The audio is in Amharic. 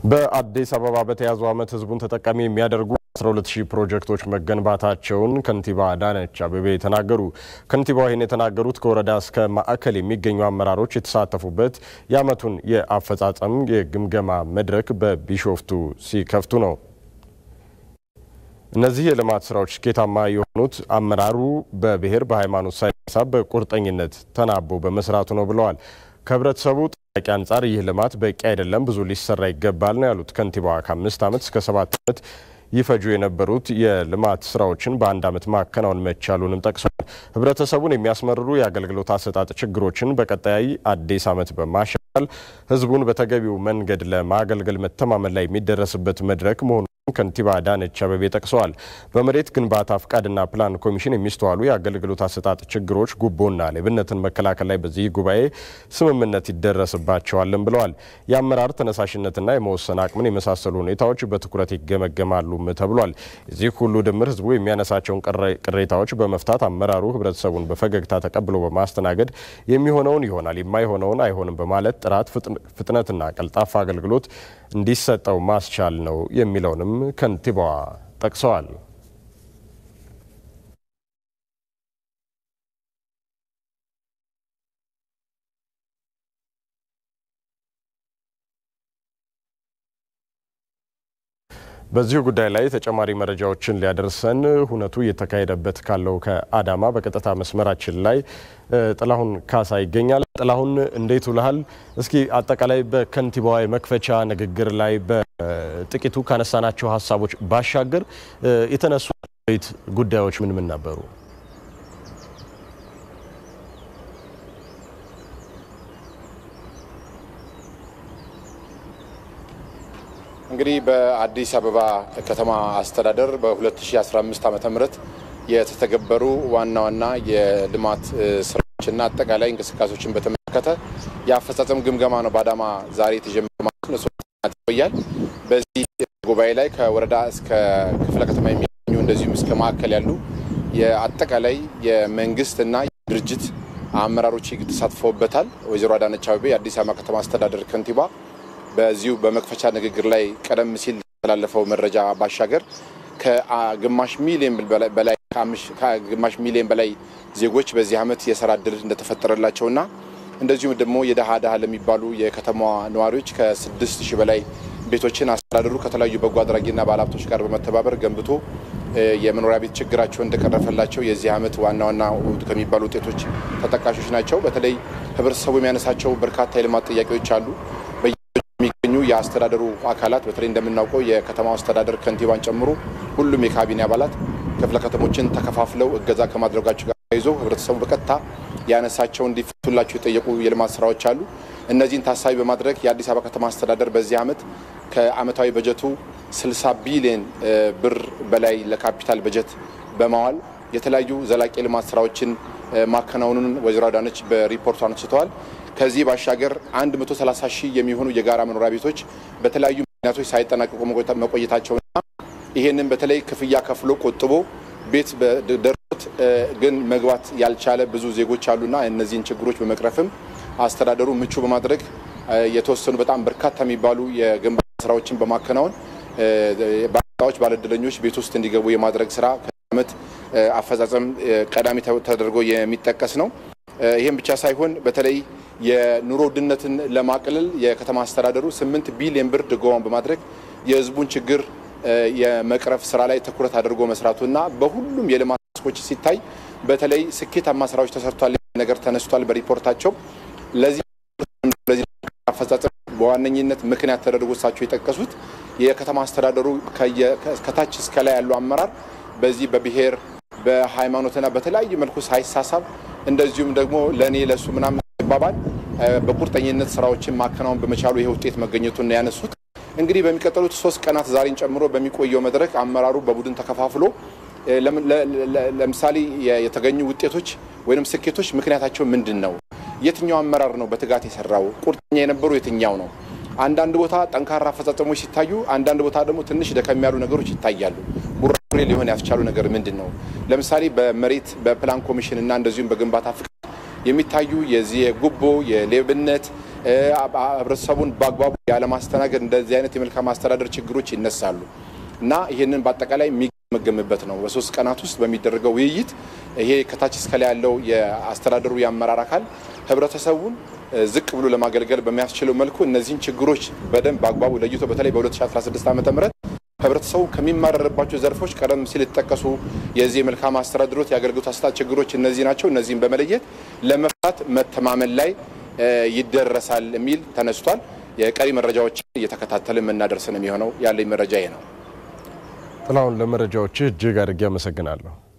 በአዲስ አበባ በተያዘው ዓመት ህዝቡን ተጠቃሚ የሚያደርጉ 120 ፕሮጀክቶች መገንባታቸውን ከንቲባ አዳነች አቤቤ ተናገሩ። ከንቲባው ይህን የተናገሩት ከወረዳ እስከ ማዕከል የሚገኙ አመራሮች የተሳተፉበት የዓመቱን የአፈጻጸም የግምገማ መድረክ በቢሾፍቱ ሲከፍቱ ነው። እነዚህ የልማት ስራዎች ስኬታማ የሆኑት አመራሩ በብሔር በሃይማኖት ሳይሳብ በቁርጠኝነት ተናቦ በመስራቱ ነው ብለዋል። ከህብረተሰቡ ጥያቄ አንጻር ይህ ልማት በቂ አይደለም፣ ብዙ ሊሰራ ይገባል ነው ያሉት ከንቲባዋ። ከአምስት ዓመት እስከ ሰባት ዓመት ይፈጁ የነበሩት የልማት ስራዎችን በአንድ ዓመት ማከናወን መቻሉንም ጠቅሰዋል። ህብረተሰቡን የሚያስመርሩ የአገልግሎት አሰጣጥ ችግሮችን በቀጣይ አዲስ ዓመት በማሻሻል ህዝቡን በተገቢው መንገድ ለማገልገል መተማመን ላይ የሚደረስበት መድረክ መሆኑ ከንቲባ አዳነች አቤቤ ጠቅሰዋል። በመሬት ግንባታ ፍቃድና ፕላን ኮሚሽን የሚስተዋሉ የአገልግሎት አሰጣጥ ችግሮች፣ ጉቦና ሌብነትን መከላከል ላይ በዚህ ጉባኤ ስምምነት ይደረስባቸዋልም ብለዋል። የአመራር ተነሳሽነትና የመወሰን አቅምን የመሳሰሉ ሁኔታዎች በትኩረት ይገመገማሉም ተብሏል። የዚህ ሁሉ ድምር ህዝቡ የሚያነሳቸውን ቅሬታዎች በመፍታት አመራሩ ህብረተሰቡን በፈገግታ ተቀብሎ በማስተናገድ የሚሆነውን ይሆናል፣ የማይሆነውን አይሆንም በማለት ጥራት፣ ፍጥነትና ቀልጣፋ አገልግሎት እንዲሰጠው ማስቻል ነው የሚለውንም ከንቲባዋ ጠቅሰዋል። በዚሁ ጉዳይ ላይ ተጨማሪ መረጃዎችን ሊያደርሰን ሁነቱ እየተካሄደበት ካለው ከአዳማ በቀጥታ መስመራችን ላይ ጥላሁን ካሳ ይገኛል። ጥላሁን እንዴት ውልሃል? እስኪ አጠቃላይ በከንቲባዋ የመክፈቻ ንግግር ላይ በጥቂቱ ካነሳናቸው ሀሳቦች ባሻገር የተነሱ ጉዳዮች ምን ምን ነበሩ? እንግዲህ በአዲስ አበባ ከተማ አስተዳደር በ2015 ዓ ም የተተገበሩ ዋና ዋና የልማት ስራዎችና አጠቃላይ እንቅስቃሴዎችን በተመለከተ የአፈጻጸም ግምገማ ነው በአዳማ ዛሬ የተጀመረ ማለት ነው። ይቆያል። በዚህ ጉባኤ ላይ ከወረዳ እስከ ክፍለ ከተማ የሚገኙ እንደዚሁም እስከ ማዕከል ያሉ የአጠቃላይ የመንግስትና የድርጅት አመራሮች ተሳትፈውበታል። ወይዘሮ አዳነች አቤቤ የአዲስ አበባ ከተማ አስተዳደር ከንቲባ በዚሁ በመክፈቻ ንግግር ላይ ቀደም ሲል የተላለፈው መረጃ ባሻገር ከግማሽ ሚሊዮን በላይ ከግማሽ ሚሊዮን በላይ ዜጎች በዚህ ዓመት የስራ እድል እንደተፈጠረላቸውና እንደዚሁም ደግሞ የደሃ ደሃ ለሚባሉ የከተማዋ ነዋሪዎች ከስድስት ሺህ በላይ ቤቶችን አስተዳደሩ ከተለያዩ በጎ አድራጊና ባለሀብቶች ጋር በመተባበር ገንብቶ የመኖሪያ ቤት ችግራቸው እንደቀረፈላቸው የዚህ ዓመት ዋና ዋና ከሚባሉ ውጤቶች ተጠቃሾች ናቸው። በተለይ ህብረተሰቡ የሚያነሳቸው በርካታ የልማት ጥያቄዎች አሉ። የሚገኙ የአስተዳደሩ አካላት በተለይ እንደምናውቀው የከተማው አስተዳደር ከንቲባን ጨምሮ ሁሉም የካቢኔ አባላት ክፍለ ከተሞችን ተከፋፍለው እገዛ ከማድረጋቸው ጋር ተያይዞ ህብረተሰቡ በቀጥታ ያነሳቸው እንዲፈቱላቸው የጠየቁ የልማት ስራዎች አሉ። እነዚህን ታሳቢ በማድረግ የአዲስ አበባ ከተማ አስተዳደር በዚህ ዓመት ከአመታዊ በጀቱ 60 ቢሊዮን ብር በላይ ለካፒታል በጀት በማዋል የተለያዩ ዘላቂ ልማት ስራዎችን ማከናወኑን ወይዘሮ አዳነች በሪፖርቱ አንስተዋል። ከዚህ ባሻገር 130 ሺህ የሚሆኑ የጋራ መኖሪያ ቤቶች በተለያዩ ምክንያቶች ሳይጠናቀቁ መቆየታቸውና ይህንን በተለይ ክፍያ ከፍሎ ቆጥቦ ቤት ደርሶት ግን መግባት ያልቻለ ብዙ ዜጎች አሉና እነዚህን ችግሮች በመቅረፍም አስተዳደሩ ምቹ በማድረግ የተወሰኑ በጣም በርካታ የሚባሉ የግንባታ ስራዎችን በማከናወን ባለዕዳዎች ባለዕድለኞች ቤት ውስጥ እንዲገቡ የማድረግ ስራ ከዓመት አፈጻጸም ቀዳሚ ተደርጎ የሚጠቀስ ነው። ይህም ብቻ ሳይሆን በተለይ የኑሮ ውድነትን ለማቅለል የከተማ አስተዳደሩ ስምንት ቢሊዮን ብር ድጎማን በማድረግ የሕዝቡን ችግር የመቅረፍ ስራ ላይ ትኩረት አድርጎ መስራቱና በሁሉም የልማት መስኮች ሲታይ በተለይ ስኬታማ ስራዎች ተሰርቷል ነገር ተነስቷል በሪፖርታቸው። ለዚህ አፈጻጸም በዋነኝነት ምክንያት ተደርጎ እሳቸው የጠቀሱት የከተማ አስተዳደሩ ከታች እስከ ላይ ያለው አመራር በዚህ በብሔር በሃይማኖትና በተለያዩ መልኩ ሳይሳሳብ እንደዚሁም ደግሞ ለእኔ ለእሱ ምናምን ባባል በቁርጠኝነት ስራዎችን ማከናወን በመቻሉ ይህ ውጤት መገኘቱን ነው ያነሱት። እንግዲህ በሚቀጥሉት ሶስት ቀናት ዛሬን ጨምሮ በሚቆየው መድረክ አመራሩ በቡድን ተከፋፍሎ ለምሳሌ የተገኙ ውጤቶች ወይም ስኬቶች ምክንያታቸው ምንድን ነው? የትኛው አመራር ነው በትጋት የሰራው? ቁርጠኛ የነበሩ የትኛው ነው? አንዳንድ ቦታ ጠንካራ አፈጻጸሞች ሲታዩ፣ አንዳንድ ቦታ ደግሞ ትንሽ ደከም ያሉ ነገሮች ይታያሉ። ቡራቡሬ ሊሆን ያስቻሉ ነገር ምንድን ነው? ለምሳሌ በመሬት በፕላን ኮሚሽን እና እንደዚሁም በግንባታ ፍቃድ የሚታዩ የዚህ የጉቦ የሌብነት ህብረተሰቡን በአግባቡ ያለማስተናገድ እንደዚህ አይነት የመልካም አስተዳደር ችግሮች ይነሳሉ እና ይህንን በአጠቃላይ የሚገመገምበት ነው። በሶስት ቀናት ውስጥ በሚደረገው ውይይት ይሄ ከታች እስከላይ ያለው የአስተዳደሩ የአመራር አካል ህብረተሰቡን ዝቅ ብሎ ለማገልገል በሚያስችለው መልኩ እነዚህን ችግሮች በደንብ በአግባቡ ለይቶ በተለይ በ2016 ዓ ም ህብረተሰቡ ከሚማረርባቸው ዘርፎች ቀደም ሲል የተጠቀሱ የዚህ የመልካም አስተዳደሮት የአገልግሎት አሰጣጥ ችግሮች እነዚህ ናቸው። እነዚህም በመለየት ለመፍታት መተማመን ላይ ይደረሳል የሚል ተነስቷል። የቀሪ መረጃዎችን እየተከታተልን የምናደርስ ነው የሚሆነው። ያለኝ መረጃ ይሄ ነው። ጥላሁን፣ ለመረጃዎች እጅግ አድርጌ አመሰግናለሁ።